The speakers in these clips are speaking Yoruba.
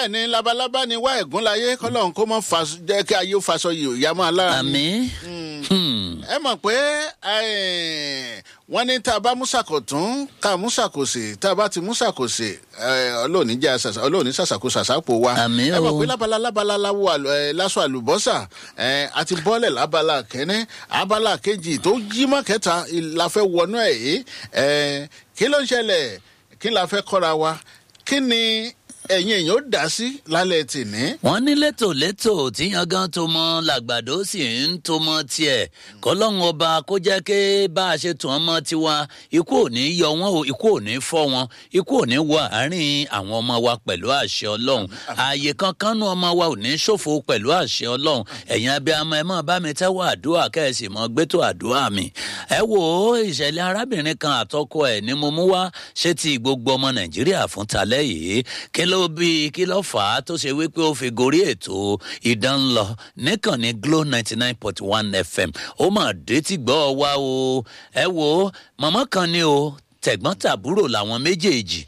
bẹ́ẹ̀ ni labalábá ni wá ẹ̀gún láyé kọ́lọ́hún kó mọ́ fa jẹ́ kí ayé ó faṣọ yìí ò yá mọ́ alára ni. àmì. ẹ mọ̀ pé eh, wọ́n ní tá a bá músàkọ̀tún ká músàkòsè tá a bá ti músàkòsè ọlọ́ọ̀ni jẹ́ àṣàṣà ọlọ́ọ̀ni ṣàṣàkó ṣàṣàpò wa. Àmín ẹ mọ̀ o. pé lábala lábala láwo àlù- eh, lásọ àlùbọ́sà eh, àti bọ́ọ̀lẹ̀ lábala kẹ́ní abala kejì tó jí mọ́ kẹta la fẹ́ wọnú ẹ̀ yìí Eh, kí ló ń ṣẹlẹ̀ kí la fẹ́ kọ́ra wa kí ni ẹ̀yin èèyàn ó dá sí lálẹ́ tìní. wọ́n ní létòlétò tí yangan tó mọ làgbàdo sì ń tó mọ tiẹ̀ kọ́lọ́hún ọba kó jẹ́ ké bá a ṣe tún ọmọ tiwa ikú ò ní yọ wọ́n o ikú ò ní fọ́ wọn ikú ò ní wọ àárín àwọn ọmọ wa pẹ̀lú àṣẹ ọlọ́run ààyè kankan nú ọmọ wa ò ní ṣòfò pẹ̀lú àṣẹ ọlọ́run ẹ̀yin abiyamọ ẹ máa bá mi tẹ́wọ́ àdúrà kẹ́ẹ̀sì mọ́ gbẹ́tò àdúrà mi ẹ wo ìṣẹ̀lẹ̀ arábìnrin kan àtọkọ ẹ̀ ni mo mú wá ṣé ti gbogbo ọmọ nàìjíríà fún talẹ́ yìí kí ló bí kí ló fà á tó ṣe wípé ó fi gorí ètò ìdán lọ níkànnì glo ninety nine point one fm ó mà dé tí gbọ́ wa o ẹ wo màmá kan ni o tẹ̀gbọ́n tàbúrò làwọn méjèèjì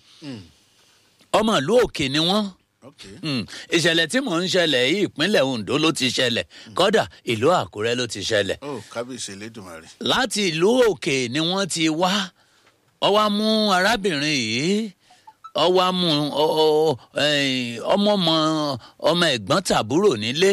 ọmọ ìlú òkè ni wọ́n Okay. Hmm, ìṣẹ̀lẹ̀ tí mò ń ṣẹlẹ̀ yìí ìpínlẹ̀ ondo ló ti ṣẹlẹ̀ kọ́dà ìlú àkúrẹ́ ló ti ṣẹlẹ̀ ó kábíyèsí elédùnmarè. láti ìlú òkè ni wọ́n ti wá ọ wá mú arábìnrin yìí ọ wá mú ọ- ọ- ẹ̀yìn, ọmọ ọmọ ọmọ ẹ̀gbọ́n tàbúrò nílé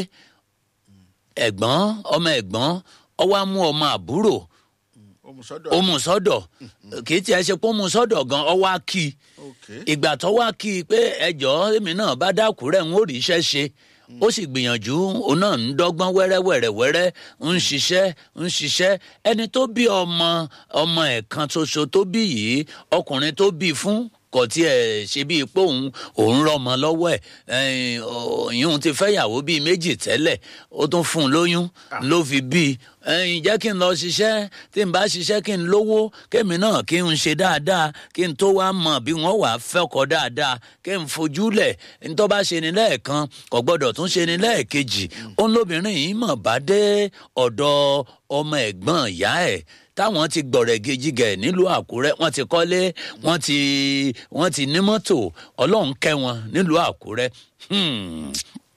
ẹ̀gbọ́n ọmọ ẹ̀gbọ́n ọ wá mú ọmọ àbúrò ó mú sọ́dọ̀. ó mú sọ́dọ̀ kì í tiẹ̀ ṣe pé ó mú sọ́dọ̀ gan ọ wá kí i Okay. ìgbà tó wá kí i pé ẹjọ́ èmi náà bá dákúrẹ́ ń ó rí iṣẹ́ ṣe ó sì gbìyànjú òun náà ń dọ́gbọ́n wẹ́rẹ́wẹ́rẹ́wẹ́rẹ́ ń ṣiṣẹ́ ń ṣiṣẹ́ ẹni tó bí ọmọ ọmọ ẹ̀ kan ṣoṣo tó bí yìí ọkùnrin tó bí fún kò tiẹ̀ ṣe bíi pé òun òun rọmọ lọ́wọ́ ẹ̀ ìyún ti fẹ́yàwó bíi méjì tẹ́lẹ̀ ó tún fún un lóyún ló fi bí i ẹyin jẹ́ kí n lọ ṣiṣẹ́ tí n bá ṣiṣẹ́ kí n lówó kémi náà kí n ṣe dáadáa kí n tó wá mọ̀ bí wọ́n wàá fẹ́kọ̀ọ́ dáadáa kí n fojúlẹ̀ n tó bá ṣe ni lẹ́ẹ̀kan kò gbọ́dọ̀ tún ṣe ni lẹ́ẹ̀kejì òun lóbìnrin yìí mọ̀ bá dé ọ̀dọ̀ ọmọ ẹ̀gbọ́n ìyá ẹ̀ táwọn ti gbọ̀rẹ̀ gejigẹ̀ nílùú àkúrẹ́ wọ́n ti kọ́lé wọ́n ti wọ́n ti ní mọ́tò ọlọ́run kẹ́ wọn nílùú àkúrẹ́ Hmm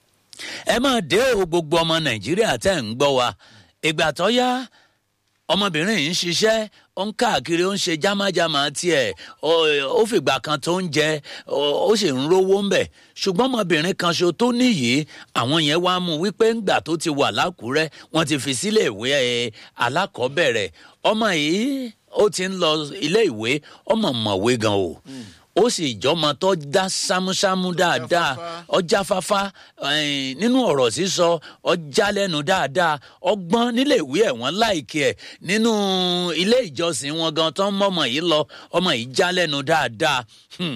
ẹ máa dé o gbogbo ọmọ nàìjíríà tẹ́ ń gbọ́ wa ìgbà tó yá ọmọbìnrin yìí ń ṣiṣẹ́ ó ń káàkiri ó ń ṣe jámájámá tiẹ̀ ó- ó fìgbà kan tó ń jẹ ó ó sì ń rówó ń bẹ̀ ṣùgbọ́n ọmọbìnrin kan ṣo tó níyì àwọn yẹn wá mú wípé ńgbà tó ti wà lákùúrẹ́ wọ́n ti fi sílé ìwé ẹ̀ alákọ̀ọ́bẹ̀rẹ̀ ọmọ yìí ó ti ń lọ ilé ìwé ọmọ mọ̀wé gan o ó sì jọmọ tó dá sámúsámú dáadáa Jáfáfá. ọjà fáfá ẹ̀ẹ́n, nínú ọ̀rọ̀ sísọ ọjà lẹ́nu dáadáa ọgbọ́n nílé ìwé ẹ̀ wọ́n láìkí ẹ̀ nínú ilé ìjọsìn wọn gan tó ń mọ́mọ́ yìí lọ ọmọ yìí já lẹ́nu dáadáa. Hmm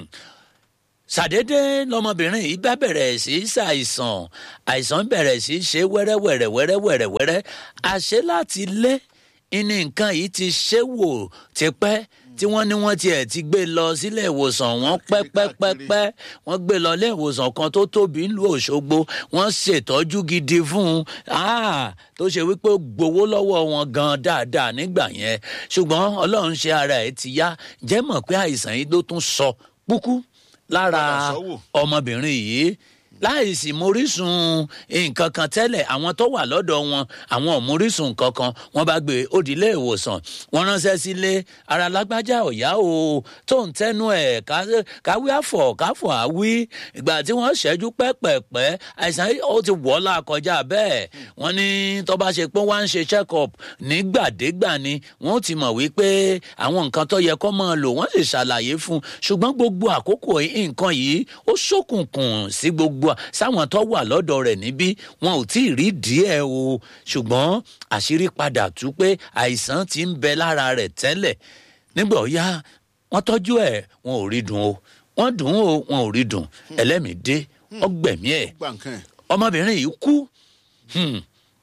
ṣàdédé lọmọbìnrin yìí bá bẹ̀rẹ̀ sí í ṣàìsàn àìsàn bẹ̀rẹ̀ sí í ṣe wẹ́rẹ́wẹ́rẹ́ wẹ́rẹ́wẹ́rẹ́ àṣẹ láti lé ní nǹkan yìí ti ṣe wò tipẹ́ tí wọ́n ní wọ́n tiẹ̀ ti gbé lọ sílé ìwòsàn wọn pẹ́pẹ́pẹ́pẹ́ wọ́n gbé lọ ilé ìwòsàn kan tó tóbi ńlú òṣogbo wọ́n ṣètọ́jú gidi fún un Ah, tó ṣe wípé ó gbowó lọ́wọ́ wọn gan dáadáa nígbà yẹn ṣùgbọ́n ọlọ́run ṣe ara ẹ̀ ti yá jẹ́ mọ̀ pé àìsàn yìí ló tún sọ púkú lára Padà sọ́wọ́. ọmọbìnrin yìí láìsí mórísùn nǹkan kan tẹ́lẹ̀ àwọn tó wà lọ́dọ̀ wọn àwọn ò mórísùn kankan wọ́n bá gbé òdìlé ìwòsàn wọ́n ránṣẹ́ sílé ara lágbájá ọ̀yá o tó ń tẹ́nu ẹ̀ ká- káwí àfọ̀ káfọ̀ àwí ìgbà tí wọ́n ṣẹ́jú pẹ́pẹ́pẹ́ àìsàn yìí ó ti wọ́ la kọjá bẹ́ẹ̀ wọ́n ní tó bá ṣe pé wọ́n á ń ṣe check up nígbàdégbà ni wọ́n ti mọ̀ wípé àwọn nǹkan tó yẹ kó máa lò wọ́n sì ṣàlàyé fún un ṣùgbọ́n gbogbo àkókò yìí nǹkan yìí ó ṣókùnkùn sí gbogbo à- sáwọn tó wà lọ́dọ̀ rẹ̀ níbí wọn ò tí ì rí díẹ̀ o ṣùgbọ́n àṣírí padà tú pé àìsàn ti ń bẹ lára rẹ̀ tẹ́lẹ̀ nígbà ó yá wọ́n tọ́jú ẹ̀ wọn ò rí dùn o wọ́n dùn ún o wọn ò rí dùn ẹlẹ́mìí dé ọgbẹ̀mí ẹ̀ gbà nǹkan ẹ̀. ọmọbìnrin yìí kú Hmm.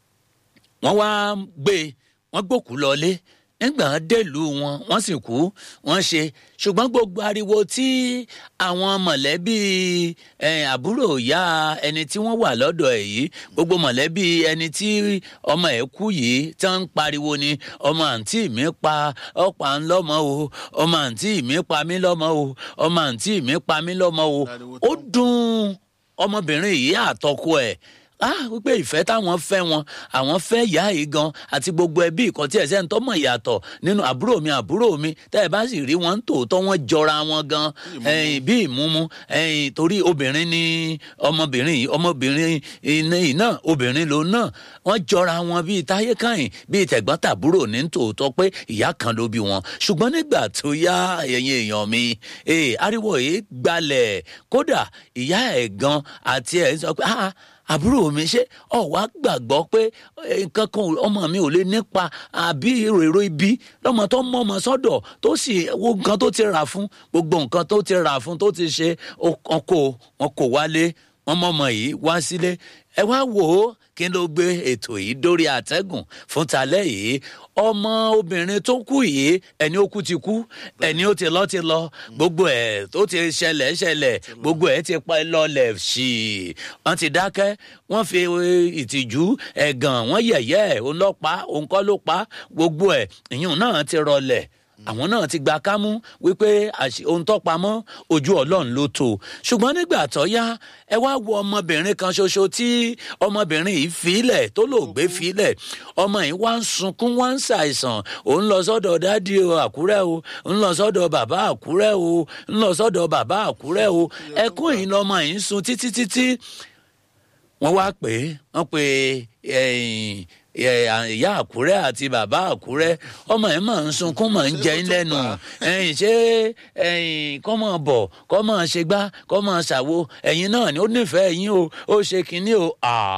wọ́n wá gbé e, wọ́n gbòkú lọlé nígbà wọn délùú wọn wọ́n sì kú wọ́n ṣe ṣùgbọ́n gbogbo ariwo tí àwọn mọ̀lẹ́bí eh, àbúrò ìyá ẹni tí wọ́n wà lọ́dọ̀ ẹ̀ yìí gbogbo mọ̀lẹ́bí ẹni tí ọmọ ẹ̀ kú yìí tí wọ́n ń pariwo ni ọmọ àǹtí mi pa ọ̀pá ń lọ́mọ o ọmọ àǹtí mi pa mí lọ́mọ o ọmọ àǹtí mi pa mí lọ́mọ o Ariwo ó dùn ọmọbìnrin yìí àtọkọ ẹ̀ ah wípé ìfẹ́ táwọn fẹ́ wọn àwọn fẹ́ ìyá yìí gan àti gbogbo ẹbí ìkan tí ẹ̀sẹ̀ ń tọ́mọ̀ ìyàtọ̀ nínú àbúrò mi àbúrò mi tẹ́ ẹ bá sì rí wọn tòótọ́ wọn jọra wọn gan ẹ̀yìn bí ìmúmu ẹ̀yìn torí obìnrin ni ọmọbìnrin yìí ọmọbìnrin yìí náà obìnrin lòun náà wọ́n jọra wọn bíi táyé káyìn bíi tẹ̀gbọ́n tàbúrò ní tòótọ́ pé ìyá kan ló bí wọn ṣùgbọ́n nígbà tó yá ẹ̀yin èèyàn mi ee ariwo yìí gbalẹ̀ kódà ìyá ẹ̀ gan àti ẹ̀ sọ pé ah àbúrò mi ṣé ọ wá gbàgbọ́ pé nǹkan kan ọmọ mi ò lè nípa àbí èrò ibi lọ́mọ tó mọ ọmọ sọ́dọ̀ tó sì wo nǹkan tó ti rà fún gbogbo nǹkan tó ti rà fún tó ti ṣe ọkọ wọn kò wálé wọn mọ ọmọ yìí wá sílé ẹ wá wò ó kí ló gbé ètò yìí dórí àtẹ́gùn fún talẹ́ yìí ọmọ obìnrin tó kú yìí ẹni ó kú ti kú ẹni ó ti lọ ti lọ gbogbo ẹ tó ti ṣẹlẹ̀ ṣẹlẹ̀ gbogbo ẹ ti pa lọlẹ̀ sí i wọ́n ti dákẹ́ wọ́n fi ìtìjú ẹ̀gàn wọ́n yẹ̀yẹ́ ẹ̀ òun lọ pa òun kọ́ ló pa gbogbo ẹ̀ ìyún náà ti rọlẹ̀ àwọn náà ti gba kámú wípé ohun tó pamọ́ ojú ọlọ́run ló tó ṣùgbọ́n nígbà tó yá ẹ wá wo ọmọbìnrin kan ṣoṣo tí ọmọbìnrin yìí fílẹ̀ tó lògbé fílẹ̀ ọmọ yìí wá ń sunkún wá ń ṣàìsàn òun lọ sọ́dọ̀ dádì o àkúrẹ́ o ń lọ sọ́dọ̀ bàbá àkúrẹ́ o ń lọ sọ́dọ̀ bàbá àkúrẹ́ o ẹkún yìí lọmọ yìí ń sun títí títí wọ́n wá pè é wọ́n pè é ìyá àkúrẹ́ àti bàbá àkúrẹ́ ọmọ ẹ̀ máa ń sunkún máa ń jẹ́ lẹ́nu ẹ̀yìn ṣé ẹ̀yìn kọ́ máa bọ̀ kọ́ máa ṣe gbá kọ́ máa ṣàwo ẹ̀yìn náà ni ó nífẹ̀ẹ́ yín o ó ṣe kínní o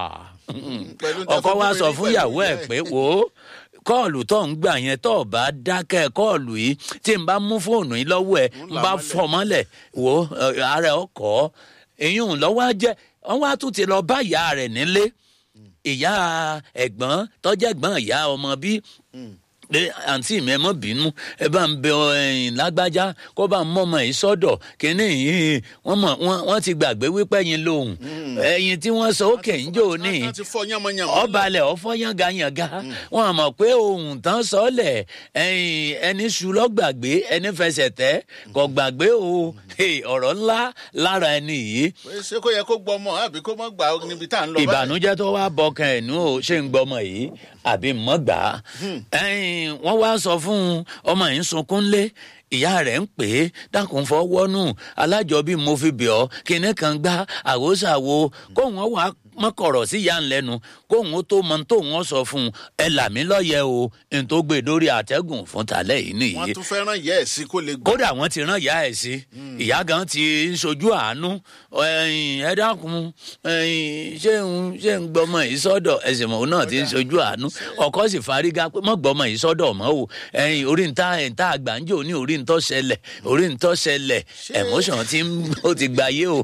ọkọ wa sọ fún ìyàwó ẹ̀ pé wò ó kọ́ọ̀lù tó ń gbà yẹn tó bá dákẹ́ kọ́ọ̀lù yìí tí n bá mú fóònù yìí lọ́wọ́ ẹ̀ n bá fọ́ mọ́lẹ̀ wò ó ara ẹ̀ ọkọ̀ èyí ń lọ́wọ́ á jẹ́ wọ́n wá tún ti lọ bá ìyá rẹ̀ nílé ìyá ẹ̀gbọ́n tọ́jẹ́gbọ́n ìyá ọmọ bí pé àǹtí mi ẹ mọ bínú ẹ bá ń bẹ ẹyìn lágbájá kó bá ń mọmọ yìí sọdọ kínní yìí wọn mọ wọn ti gbàgbé wípé ẹyin lòun ẹyin tí wọn sọ òkè ń jò ní ọbalẹ ọfọ yangayanga wọn mọ pé ohun tán sọlẹ ẹyin ẹni sùn lọgbàgbé ẹni fẹsẹ tẹ kò gbàgbé o ọrọ ńlá lára ẹni yìí. ṣé kó yẹ kó gbọmọ àbí kó mọ gbà níbi tá à ń lọ báyìí. ìbànújẹ tó wá bọkàn ẹ nù ó ṣé ń gbọmọ yìí àbí mọ gbà á wọ́n wá sọ fún un ọmọ yìí ń sunkún lé ìyá rẹ̀ ń pè é dákun fọwọ́nù alájọbí mo fi bẹ̀ ọ́ kinní kan gbá àwòsàwò kóun ó wà mọ́kọ̀rọ̀ sí ìyá ńlẹ́nu kóun ó tó mọ tóun ó sọ fún un ẹ là mí lọ́yẹ̀ o n tó gbé dórí àtẹ́gùn fún talẹ́ yìí nìyí. wọ́n tún fẹ́ rán ìyá ẹ̀ sí kó lè gbọ́. kódà wọ́n ti rán ìyá ẹ̀ sí ìyá gan ti ń sojú àánú ẹ dákun ṣé ń ṣé ń gbọmọ yìí sọ́dọ̀ ẹ̀sìn mọ̀ náà ti ń sojú àánú ọkọ sì fárígá pé mọ̀ gbọmọ yìí sọ́dọ̀ mọ́ o orí ń ta ẹ̀ ń ta àgbàǹjò ní orí ń tọ́ ṣẹlẹ̀ orí ń tọ́ ṣẹlẹ̀ emotion ti ń ó ti gba yé o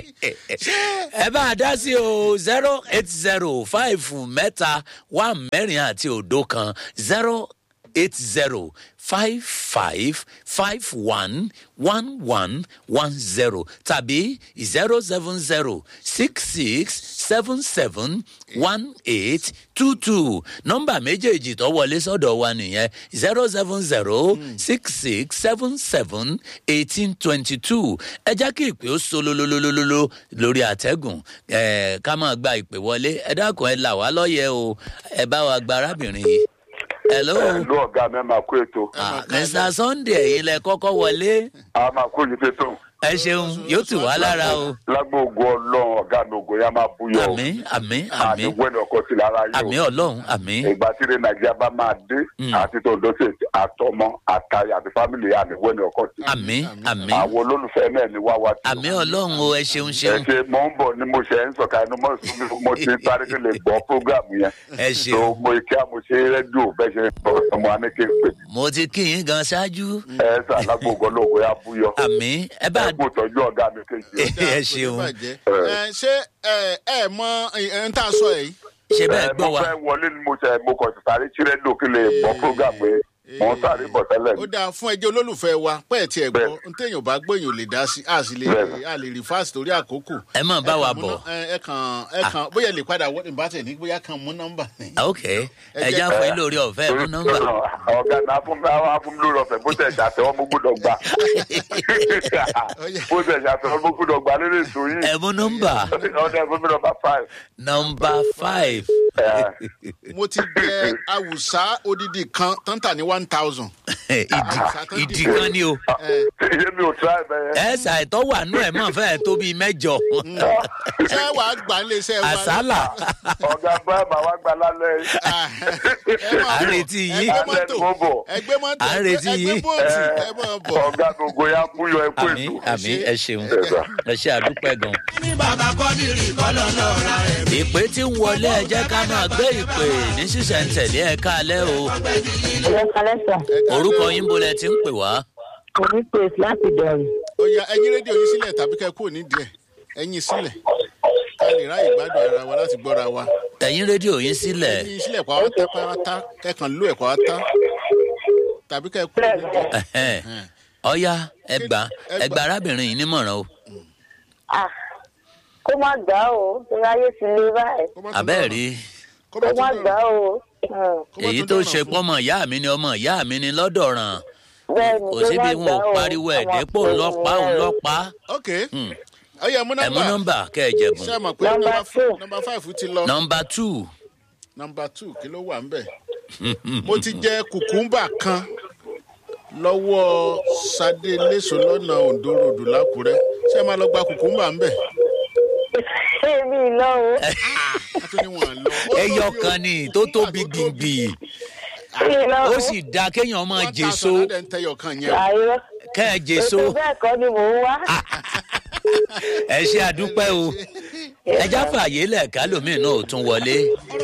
ẹ bá a dá sí o zero eight zero five mẹ́ta one mẹ́rin àti òdo kan zero eight zero five five five one one one one zero tàbí zero seven zero six six seven seven one eight two two nọmba méjèèjì tó wọlé sọ́dọ̀ wa nìyẹn zero seven zero six six seven seven eighteen twenty two ẹ jẹ́ kí ìpè ó solololololo lórí àtẹ́gùn ẹ̀ ká máa gba ìpè wọlé ẹ dákun ẹ là wá lọ́yẹ̀ o ẹ bá wa gba arábìnrin yìí hello. ẹ̀lú ọ̀gá mi máa kó ètò. mr sunday ẹ̀yin lẹ kọ́kọ́ wọlé. a máa kó yín fẹ́tò. ẹ ṣeun yóò tù wá lára o. lágbóògùn ọlọ́run ọ̀gá mi ògùn yá máa búyọ. àmì àmì àmì àní wẹ́nì ọkọ sí lára yìí o. àmì ọlọ́run àmì. ìgbà tí ilé nàìjíríà bá máa dé àti tó ndóṣe àtọmọ àtàyà àti fámìlì àní wẹ́nì ọkọ sí. àmì àmì. àwọn olólùfẹ́ náà ni wá wá sí. àmì ọlọ́run o ẹ ṣeun ẹ ṣeun. ṣe mò ń bọ̀ ni mo ṣe ń sọ̀ka inú mọ́ mo ti sáré kí lè gbọ́ prógrámù yẹn. ẹ tó ṣeun mo kí a mo ṣe rédíò bẹ́ẹ̀ ṣe ọmọ anéké pè. mo ti kí yín gan ṣáájú. ẹ sà lágbóògùn ọlọ́run yá búyọ. àmì ẹ bá ẹ kú ìtọ́jú ọ̀gá mi kejì. ẹ ṣeun ẹ ṣé ẹ ẹ mọ ẹ ń tà sọ yìí. ṣe bẹ́ẹ̀ Ẹ, gbọ́ mo wa fẹ́ wọlé ni mo ṣe mo kàn sí sáré tí rédíò kí lè gbọ́ prógrámù yẹn. mò ń sáré bọ̀ tẹ́lẹ̀ ó ni. dáa fún ẹjẹ olólùfẹ́ wa pẹ́ẹ́ tí ẹ gbọ́ Bẹ́ẹ̀. n téèyàn bá gbọ́ èèyàn ò lè dá sí a sì lè Bẹ́ẹ̀. a lè rí fáàsì torí àkókò. ẹ mọ̀ bá Ẹ wa kàn mú bọ̀. ná- ẹ ẹ kàn ẹ kàn bóyá ẹ lè padà wọ́n ìbátẹ̀ ní bóyá kàn mú nọ́mbà ni. ok ẹ jẹ́- já fún yín lórí ọ̀fẹ́ mú nọ́mbà. ọ̀gá náà fún mi àwọn afúnmílò rọ̀fẹ̀ bó tẹ̀ ṣàtẹ̀wọ́ mo gbúdọ̀ gbà. bó tẹ̀ ṣàtẹ̀wọ́ mo gbúdọ̀ gbà lórí ètò yìí. ẹ mú nọ́mbà ọ̀dẹ̀ fún mi nọmba five. nọ́mbà five. mo ti jẹ awùsá odidi kan tọ́ntà ní one thousand. ìdí ìdí kan ni o. iye mi ò tíra ẹ̀ bẹ́ẹ̀. ẹ ṣàìtọ́ wà nú ẹ̀ mọ̀ fẹ́ẹ̀ tó bíi mẹ́jọ. ṣé wàá gbà ń lè ṣe wa. àsálà ọ̀gá bá màá wá gbà lálẹ́ yìí. ẹ máa À ń bọ̀. retí yín. ẹgbẹ́ mọ́tò Alẹ́ ni mo bọ̀. ẹgbẹ́ mọ́tò À ń retí ẹgbẹ́ yín. bóòtù ẹ máa bọ̀. ọ̀gá gbogbo ya kú yọ ẹkú àmì ètò. àmì ẹ ṣeun Ẹ gbà. ẹ ṣe àdúpẹ́ gan. ní bàbá kọ́dìrì kọ́lọ́ náà ra ẹ̀. ìpè tí ń wọlé ẹ jẹ́ ká máa gbé ìpè ní sísẹ̀ntẹ̀lé ẹ káalẹ́ o. Ẹ̀rọ kalẹ́sà, orúkọ yín bolẹ̀ ti ń pè wá. òní pèsè láti dọ̀rùn. ó yá ẹyin rédíò yín sílẹ̀ tàbí kẹ́ kúrò nídìí ẹ̀ ẹyin sílẹ̀ ká lè ráyè gbádùn ara wa láti gbọ́ra wa. ẹ̀yin rédíò yín sílẹ̀. ẹyin sílẹ̀ pàwọ́tá pàwọ́tá kẹ́kàn ló ẹ̀ pàwọ́tá tàbí kẹ́ kúrò nídìí ẹ̀. Ẹ̀hẹ́n. ọ̀ya ẹgbà ẹgbà arábìnrin yìí nímọ̀ràn o. Ah, kó má gbà á o, torí ayé ti le báyìí. Kó má tún àbẹ́ẹ̀ dọ̀rọ̀. rí Kó Kó má tún gbà dọ̀rọ̀. á o. Hmm, Kó má èyí tún tó dọ̀rọ̀ ṣe fún. pọ́mọ ìyá mi ni ọmọ ìyá mi ni lọ́dọ̀ràn Bẹ́ẹ̀ni, kò kó síbi má wọn gbà ò á o. pariwo ẹ̀ Ọmọ dépò pé ńlọ́pàá ìyẹn o. ńlọ́pàá. ok ó yẹ mú ẹ mú nọ́mbà nọ́mbà kẹ́ ẹ jẹ̀bùn. ṣé ẹ mọ̀ pé Nọ́mbà nọ́mbà two. nọ́mbà five ti lọ nọ́mbà two nọ́mbà two kí ló wà ń bẹ̀. mo ti jẹ kùkúmbà kan lọ́wọ́ sadé léso lọ́nà ondo ròdù lákùrẹ́ ṣé ẹ máa lọ gba kùkúmbà ń bẹ̀. Èmi lọ o. a tún ní wọn lọ. Ó ẹyọ tóbi o. kan ni tó tóbi Kùkúmbà tó gbìngbì Èmi lọ o. ó sì da kéèyàn máa One jèso thousand náà dẹ̀ ń tẹyọ kan yẹn o. Àìrọ́. kẹ́ ẹ jèso Ètò bẹ́ẹ̀ kọ́ ni mò ń wá. ẹ ṣe àdúpẹ́ o ẹ já fààyè lẹ̀ kálòmíì náà ò tún wọlé.